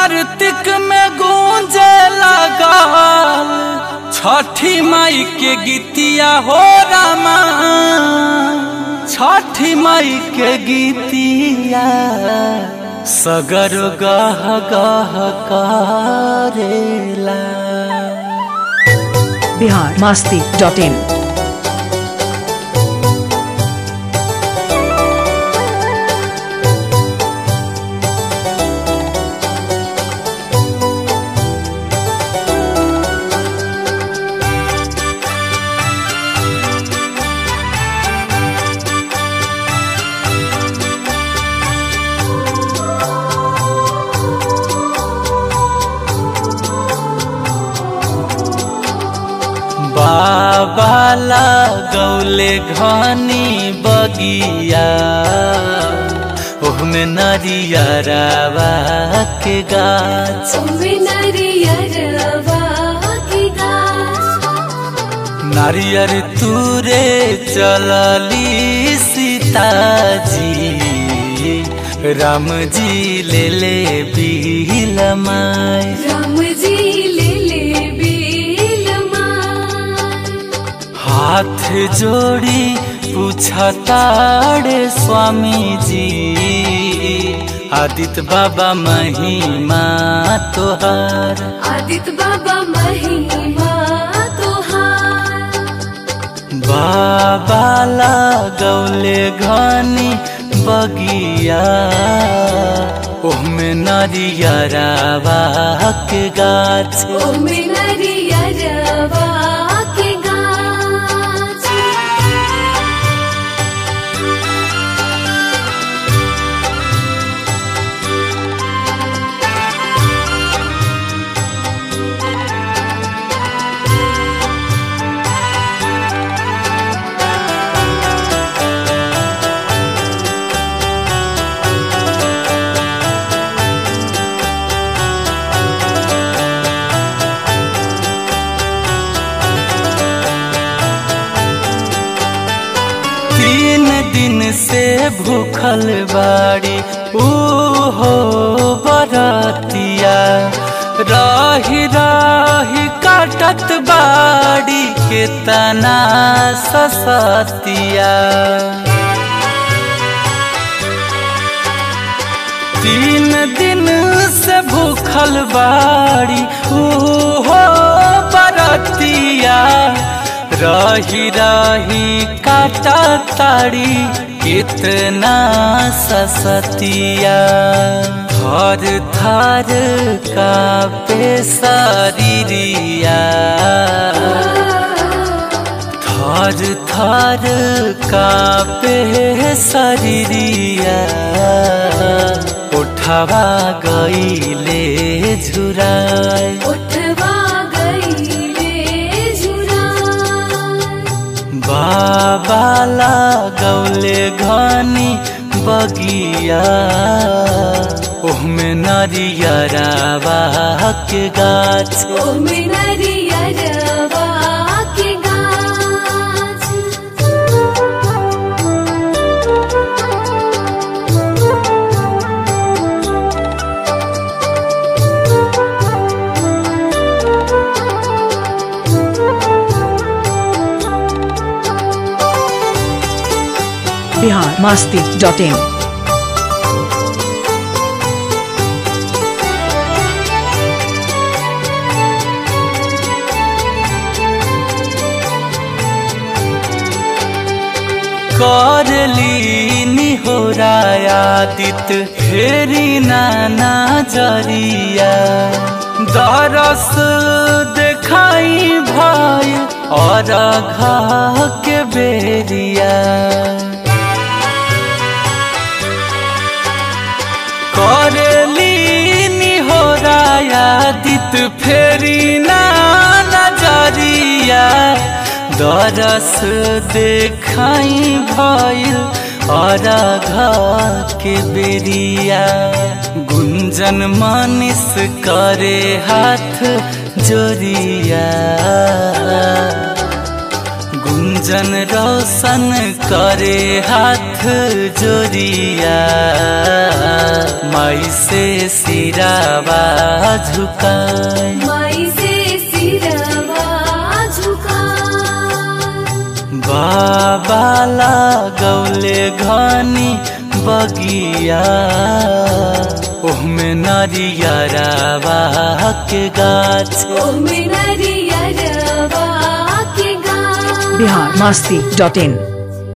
कार्तिक में गूंजे लगल छठी माई के गीतिया हो रामा छठी माई के गीतिया सगर गह गह करेला बिहार मास्ती डॉट इन बाबा लगौले घनी बगिया ओहमे नरियरवा के गाछ नारियर तूरे चलली सीताजी राम जी ले ले बिलमाय हाथ जोड़ी पूछताड़े स्वामी जी आदित्य बाबा महिमा तोहार आदित्य बाबा महिमा तोहार बाबा लगौले घनी बगिया ओहमे नरियरावा के गाछ ओ मिनरिया रवा के गाछ तीन दिन से भूखल बाड़ी ऊ हो बरतिया रही रही काटत बाड़ी के तना ससतिया तीन दिन से भूखल बाड़ी ऊ हो बरतिया रही रही काटा ताड़ी कितना ससतिया थर थर का पेशरिया थर थर का पेशरिया उठवा गईले झुराए उठवा गईले झुरा बाबा लगौले घनी बगिया ओहमे नरियरावा के गाछ ओ मिनरिया रवा के गाछ बिहार मास्ती डॉट इन करली निहोरायादित फेरी नाना जरिया दरस देखाई भाई और घा के बेरिया करली निहोरायादित फेरी ना नजरिया दरस देखाई भइल अरघा के बेरिया गुंजन मानिस करे हाथ जोरिया गुंजन रोशन करे हाथ जोरिया माई से सिरावा झुकाए माई से सिरवा झुका बाबा लागौले घनी बगिया ओहमे नरियरावा के गाछ ओमे नरियरवा के गाछ बिहार मस्ती डॉट इन